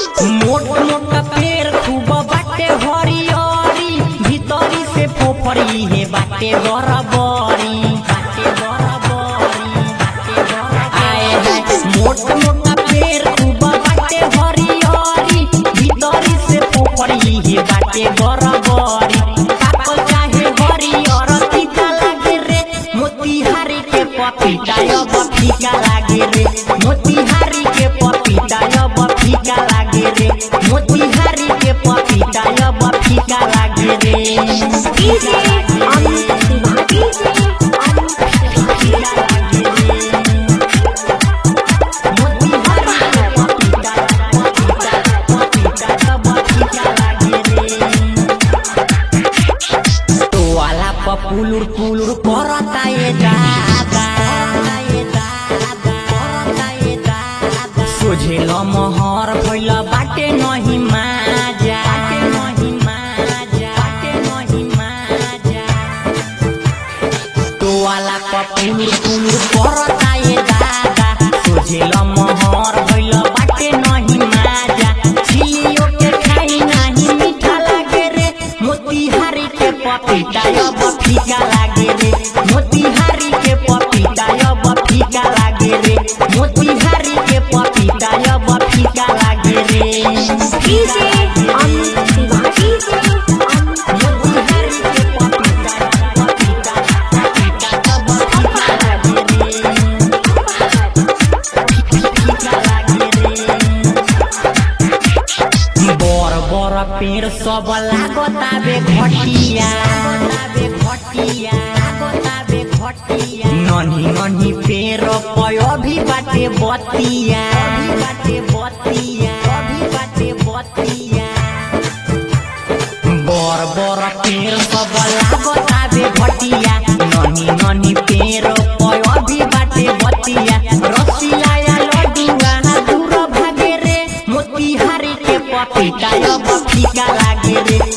मोट मोट पेड़ खूब बाटे हरियरी भीतरी से फोफरी हे बाटे बराबरी बाटे बराबरी बाटे बराबरी आए है मोट मोट पेड़ खूब बाटे हरियरी भीतरी से फोफरी हे बाटे बराबरी पाकल चाहे हरियर तीता लागे रे मोतीहारी के पपीता अब फीका लागे रे मोतीहारी के पपीता अब फीका लागे रे मोतीहारी के पपीता अब फीका लागे रे डीजे अमित तिवारी फीका लागे रे मोतीहारी के पपीता पपीता पपीता अब फीका लागे रे टोवाला प पुलुर पुलुर करता ये दादा ये दादा करता ये दादा सोझेल महर भइल बाटे नहीं माजा बाटे नहीं माजा बाटे नहीं माजा टोवाला प पुलुर पुलुर करता ये दादा सोझेल महर भइल बाटे नहीं माजा छिलियो के खाई नाही मीठा लागे रे मोतीहारी के पपीता अब फीका लागे रे मोतीहारी के पपीता अब फीका लागे रे मोतीहारी के पपीता अब फीका लागे रे डीजे अमित तिवारी मोतीहारी के पपीता पपीता पपीता अब फीका लागे रे फीका लागे रे बर बर पेड़ सब लागताबे घटिया लागताबे घटिया लागताबे घटिया नन्ही नन्ही पेड़ पयो भी बाटे बतिया अभी बाटे बतिया अभी बाटे बतिया बर बर पेड़ सब लागताबे घटिया नन्ही नन्ही पेड़ पयो भी बाटे बतिया रसिया या लडुआ दूर भागे रे मोतीहारी के पपीता अब फीका लागे रे